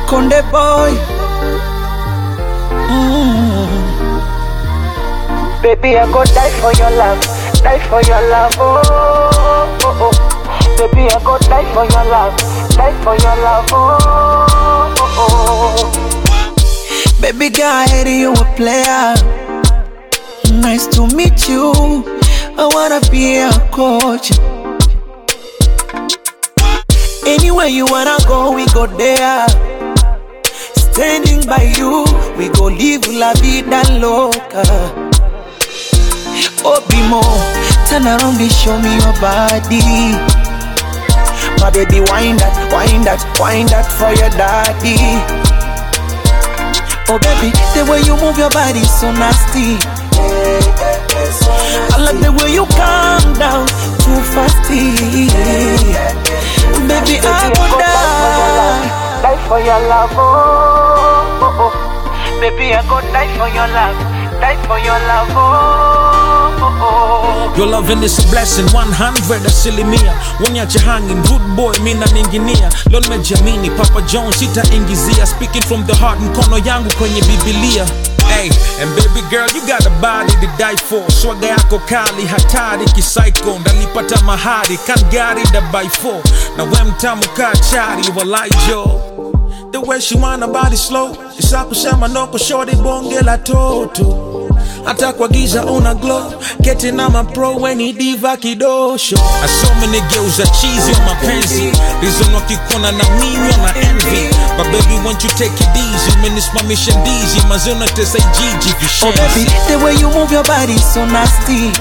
Konde boy. Mm. Baby, I go die for your love, die for your love, oh, oh, oh. Baby, I go die for your love, die for your love, oh, oh, oh. Baby girl, I hear you a player. Nice to meet you. I wanna be a coach. Anywhere you wanna go, we go there. Standing by you, we go live la vida loca. Obimo, turn around and show me your body. My baby, wind that, wind that, wind that for your daddy. Oh baby, the way you move your body so nasty. I like the way you calm down too fasty. Baby, I go would die. Die for your love, oh, oh, oh. Baby, I go die for your love, die for your love, oh, oh, oh. Your loving is a blessing 100 asilimia Wonyache hanging good boy mina ninginia Leo nimejamini Papa John sitaingizia Speaking from the heart mkono yangu kwenye Biblia Hey, and baby girl you got a body to die for Swaga yako kali hatari kisaiko Ndalipata mahari kangari da by four Na we mtamu kaa chari walai jo The way she wanna body slow Isa kusema noko shorty bonge la toto hata kwa giza una glow keti na mapro weni diva kidosho asomενegeuza chizi wa mapenzi reason wakikona na mimi na envy but baby won't you take it easy umenisimamisha ndizi mazee unatesa ijiji Oh baby, vishenzi the way you move your body so nasty.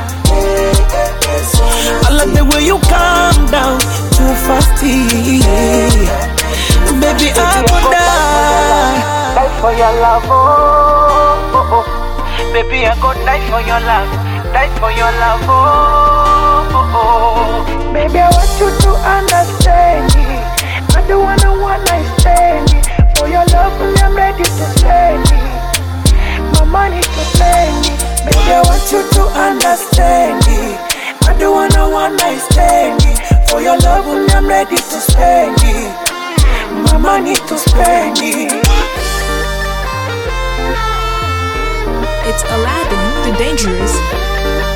I like the way you calm down too fasty. Baby, I would die. Die for your love, oh, oh, oh. Baby, I go die for your love, die for your love, oh, oh, oh. Baby, I want you to understand me. I don't wanna one night stand me. For your love, only I'm ready to spend it. My money to spend it. Baby, I want you to understand me. I don't wanna one night stand me. For your love, only I'm ready to spend it. My money to spend it. It's Aladdin the Dangerous.